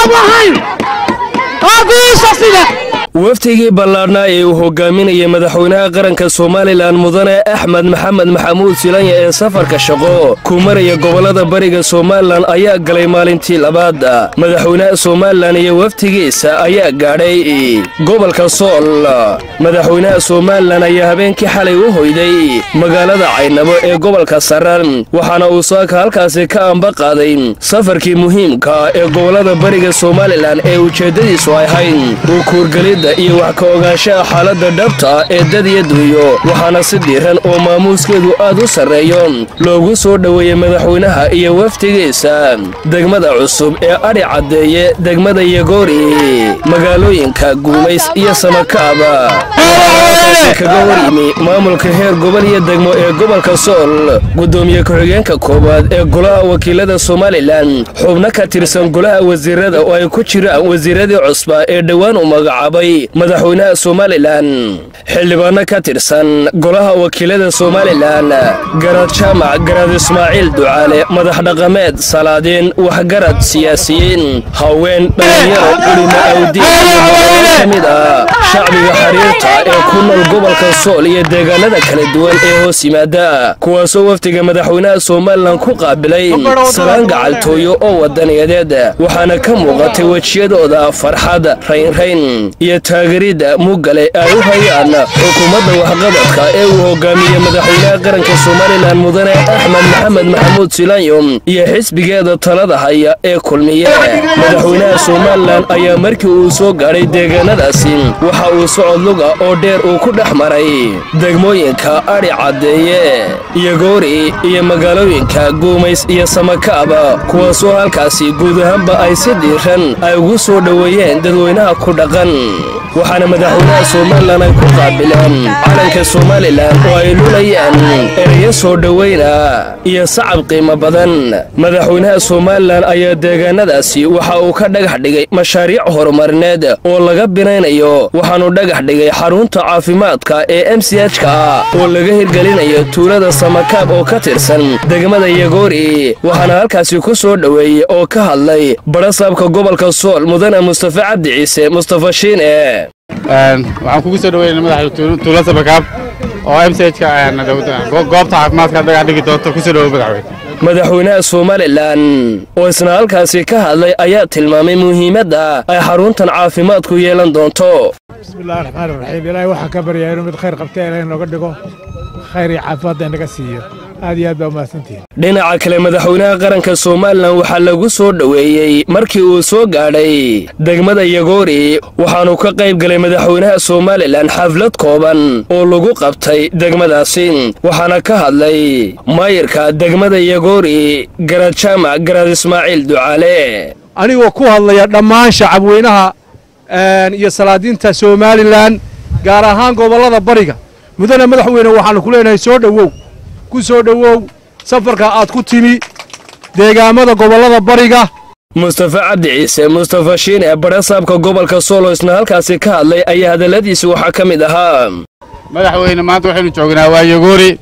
waftigii ballaadhnaa ee uu hogaaminayay madaxweynaha qaranka somalilan mudane axmed maxamed maxamuud silanya ee safarka shaqo ku maraya gobollada bariga somalilan ayaa galay maalintii labaad madaxweynaha somalilan iyo waftigiisa ayaa gaadhay gobolka sool madaxweynaha somalilan ayaa habeenkii xalay u hoyday magaalada caynabo ee gobolka saran waxaana uu saaka halkaasi ka amba qaaday safarkii muhiimka ee gobollada bariga somalilan ee ujeeddadiisu ahayd uu kuurgelidda iyo wax ka ogaanshaha xaaladda dhabta ee dad iyo dunyo waxaana si diiran oo maamuuskeedu aad u sarreeyo loogu soo dhoweeyey madaxweynaha iyo waftigiisa degmada cusub ee adhi caddeeye degmada yagoori magaalooyinka guumays iyo samakaaba kaga waryimi maamulka heer gobol iyo degmo ee gobolka sool gudoomiye ku-xigeenka koowaad ee golaha wakiilada somalilan xubno ka tirsan golaha wasiirada oo ay ku jiraan wasiiradii cusba ee dhowaan u magacaabay madaxweynaha somalilan xildhibaano ka tirsan golaha wakiilada somalilan garad jaamac garad ismaaciil ducaale madax dhaqameed salaadiin waxgarad siyaasiyiin haween dhallinyaro culimo awdiin iyo hogaano ka mid ah shacbiga xariirta ee ku nool gobolka sool iyo deegaanada kala duwan ee hoos yimaada kuwaasoo wafdiga madaxweynaha somalilan ku qaabilay salaan gacaltooyo oo wadaniyadeed waxaana ka muuqatay wejiyadooda farxad raynrayn iyo taageeridda muggale ay u hayaan xukuumadda waxqabadka ee uu hogaamiyey madaxweynaha qaranka somalilan mudane axmed maxamed maxamuud silanyo iyo xisbigeeda talada haya ee kulmiye madaxweynaha somalilan ayaa markii uu soo gaadhay deegaanadaasi waxa uu socod luga oo dheer uu ku dhex maray degmooyinka adhi caddeeye iyo goori iyo magaalooyinka guumays iyo samakaaba kuwaasoo halkaasi guud ahaanba ay si diiran ay ugu soo dhoweeyeen dadweynaha ku dhaqan waxaana madaxweynaha somalilan ay ku qaabileen calanka somalilan oo ay lulayaan ereyo soo dhoweyna iyo sacab qiimo badan madaxweynaha somalilan ayaa deegaanadaasi waxa uu ka dhagax dhigay mashaariic horumarineed oo laga binaynayo waxaanu dhagax dhigay xarunta caafimaadka ee m c h ka oo laga hirgelinayo tuulada samakaab oo ka tirsan degmada yagoori waxaana halkaasi ku soo dhoweeyey oo ka hadlay barasaabka gobolka sool mudane mustafa cabdi ciise mustafa shiine waxaan kugu soo dhaweynaa madaxda tuula samakaab oo m c h ka goobta caafimaadka dhagax dhigi doonta kusoo dhawow madaxweyne madaxweynaha somalilan oo isna halkaasi ka hadlay ayaa tilmaamay muhiimadda ay xaruntan caafimaadku yeelan doonto bismillahi raxmaan raxiim ilaahay waxaa ka baryaa inuu mid khayr qabta ilaahay nooga dhigo khayr iyo caafimaadda inaga siiyo aad iyo aad baa umahadsantihin dhinaca kale madaxweynaha qaranka somalilan waxaa lagu soo dhoweeyey markii uu soo gaadhay degmada yagoori waxaanu ka qayb galay madaxweynaha somalilan xaflad kooban oo lagu qabtay degmadaasi waxaana ka hadlay maayirka degmada yagoori garad jaamac garad ismaaciil ducaale anigoo ku hadlaya dhammaan shacabweynaha iyo salaadiinta somalilan gaar ahaan gobollada bariga mudane madaxweyne waxaannu ku leenahay soo dhowow ku soo dhowow safarka aad ku timi deegaamada gobollada bariga mustafa cabdi ciise mustafa shiine barasaabka gobolka soolo isna halkaasi ka hadlay ayaa hadalladiisi waxaa ka mid ahaa madaxweyne maanta waxaynu joognaa waa yagoori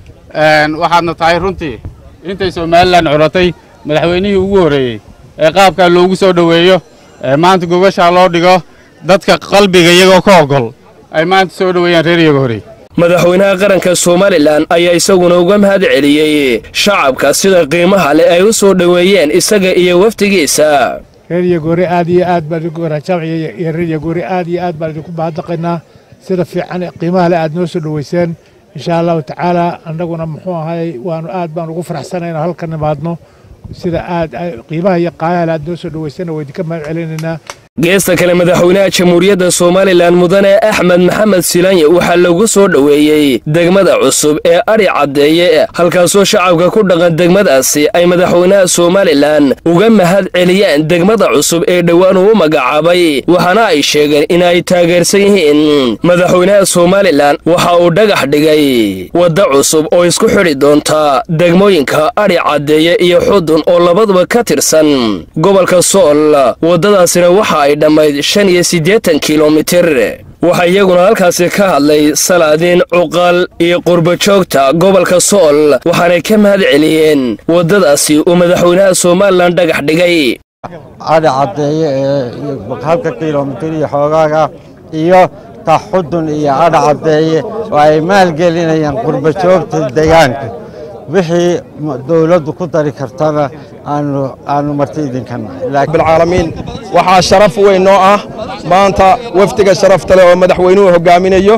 waxaadna tahay runtii intay somalilan curatay madaxweynihii ugu horreeyey ee qaabkaa loogu soo dhoweeyo ee maanta gogashaa loo dhigo dadka qalbiga iyagoo ka ogol ay maanta soo dhoweeyaan reer yagoori madaxweynaha qaranka somalilan ayaa isaguna uga mahad celiyey shacabka sida qiimaha leh ay u soo dhoweeyeen isaga iyo wafdigiisa reer yagoori aad iyo aad baan idinku waraajamciya iyo reer yagoori aad iyo aad baan idinku mahadnaqaynaa sida fiican qiimaha leh aad noo soo dhoweyseen insha allahu tacaala annaguna muxuu ahay waanu aad baan ugu faraxsanayna halka nimaadno sida aad qiimaha iyo qaayaha leh aad noo soo dhoweyseenna waa idinka mahad celinaynaa geesta kale madaxweynaha jamhuuriyadda somalilan mudane axmed maxamed silanye waxaa lagu soo dhoweeyey degmada cusub ee adhi caddeeye halkaasoo shacabka ku dhaqan degmadaasi ay madaxweynaha somalilan uga mahad celiyaan degmada cusub ee dhowaan uu magacaabay waxaana ay sheegeen in ay taageersan yihiin madaxweynaha somalilan waxa uu dhagax dhigay wadda cusub oo isku xidhi doonta degmooyinka adhi caddeeye iyo xudun oo labaduba ka tirsan gobolka sool waddadaasina waxa ay dhammayd shan iyo siddeetan kilomitir waxaa iyaguna halkaasi ka hadlay salaadiin cuqal iyo qurbajoogta gobolka sool waxaanay ka mahad celiyeen waddadaasi uu madaxweynaha somalilan dhagax dhigay adhi caddeeye ee halka kilomitir iyo xoogaaga iyo taxudun iyo adhi caddeeye oo ay maalgelinayaan qurba joogta deegaanka wixii dowladdu ku dari kartana aanu marti idinka nahay bilcaalamiin waxaa sharaf weyn noo ah maanta wafdiga sharafta leh oo madaxweynuhu hogaaminayo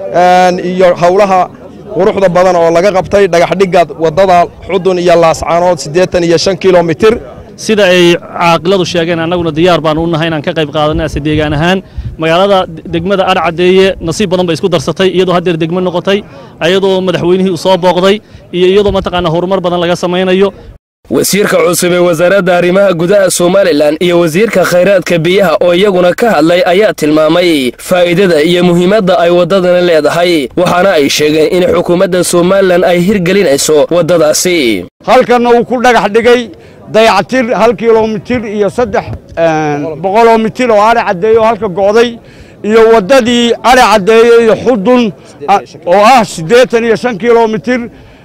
iyo howlaha quruxda badan oo laga qabtay dhagaxdhigga waddada xudun iyo laascaanood siddeetan iyo shan kilomitir sida ay caaqiladu sheegeen annaguna diyaar baanu u nahay inaan ka qayb qaadanay ase deegaan ahaan magaalada degmada adhcaddeeye nasiib badan bay isku darsatay iyadoo haddeer degmo noqotay ayadoo madaxweynihii uu soo booqday iyo iyadoo mataqaanaa horumar badan laga samaynayo wasiirka cusub ee wasaaradda arrimaha gudaha somalilan iyo wasiirka khayraadka biyaha oo iyaguna ka hadlay ayaa tilmaamay faa'iidada iyo muhiimadda ay waddadani leedahay waxaana ay sheegeen in xukuumadda somalilan ay hirgelinayso waddadaasi halkanna uu ku dhagax dhigay dayactir hal kilomitir iyo saddex boqoloo mitir oo adhi caddeeye oo halka go'day iyo waddadii adhi caddeeye iyo xudun oo ah siddeetan iyo shan kilomitir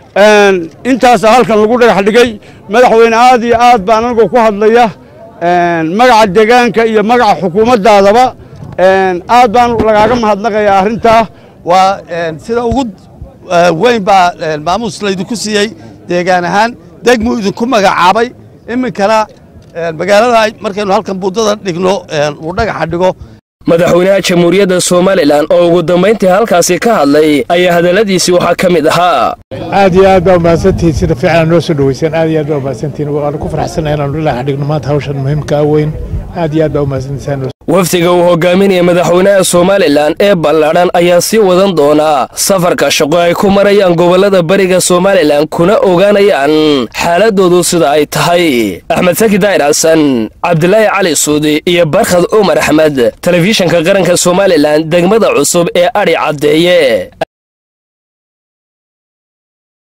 intaasa halkan lagu dhagax dhigay madaxweyne aad iyo aad baan anagoo ku hadlaya magaca deegaanka iyo magaca xukuumaddaadaba aad baan lagaaga mahadnaqayaa arrintaa waa sida ugu weyn baa maamuus laydinku siiyey deegaan ahaan degmuu idinku magacaabay iminkana magaalada markaynu halkan buuddada dhigno uu dhagaxa dhigo madaxweynaha jamhuuriyadda somalilan oo ugu dambayntii halkaasi ka hadlay ayaa hadalladiisii waxaa ka mid ahaa aad iyo aad baa umahadsantihiin sida fiican noo soo dhoweyseen aad iyo aad baa umahadsantihiin waanu ku faraxsanahay inaanu dhagax dhigno maanta hawshan muhiimka ah weyn aad iyo aad baa umahadsantihiin wafdiga uu hogaaminaya madaxweynaha somalilan ee ballaadhan ayaa sii wadan doonaa safarka shaqo ay ku marayaan gobollada bariga somalilan kuna ogaanayaan xaaladoodu sida ay tahay axmed saki daa'ir xasan cabdilaahi cali suudi iyo barkhad cumar axmed telefishinka qaranka somalilan degmada cusub ee adhi caddeeye